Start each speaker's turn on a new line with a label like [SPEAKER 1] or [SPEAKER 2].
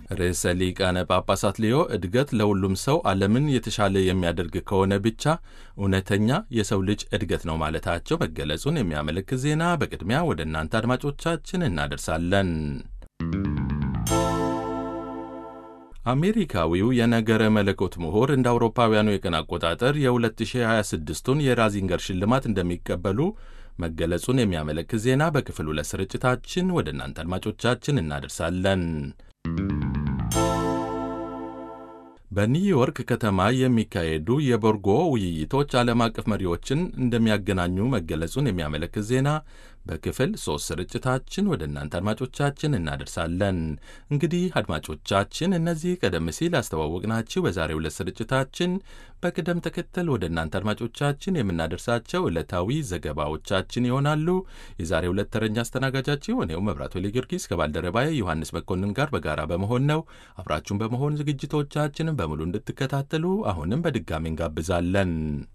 [SPEAKER 1] ርዕሰ ሊቃነ ጳጳሳት ሊዮ እድገት ለሁሉም ሰው ዓለምን የተሻለ የሚያደርግ ከሆነ ብቻ እውነተኛ የሰው ልጅ እድገት ነው ማለታቸው መገለጹን የሚያመለክት ዜና በቅድሚያ ወደ እናንተ አድማጮቻችን እናደርሳለን። አሜሪካዊው የነገረ መለኮት ምሁር እንደ አውሮፓውያኑ የቀን አቆጣጠር የ2026ቱን የራዚንገር ሽልማት እንደሚቀበሉ መገለጹን የሚያመለክት ዜና በክፍል ሁለት ስርጭታችን ወደ እናንተ አድማጮቻችን እናደርሳለን። በኒውዮርክ ከተማ የሚካሄዱ የቦርጎ ውይይቶች ዓለም አቀፍ መሪዎችን እንደሚያገናኙ መገለጹን የሚያመለክት ዜና በክፍል ሶስት ስርጭታችን ወደ እናንተ አድማጮቻችን እናደርሳለን። እንግዲህ አድማጮቻችን እነዚህ ቀደም ሲል አስተዋወቅናችሁ በዛሬው ዕለት ስርጭታችን በቅደም ተከተል ወደ እናንተ አድማጮቻችን የምናደርሳቸው ዕለታዊ ዘገባዎቻችን ይሆናሉ። የዛሬው ዕለት ተረኛ አስተናጋጃችሁ እኔው መብራቱ ጊዮርጊስ ከባልደረባዬ ዮሐንስ መኮንን ጋር በጋራ በመሆን ነው። አብራችሁን በመሆን ዝግጅቶቻችንን በሙሉ እንድትከታተሉ አሁንም በድጋሚ እንጋብዛለን።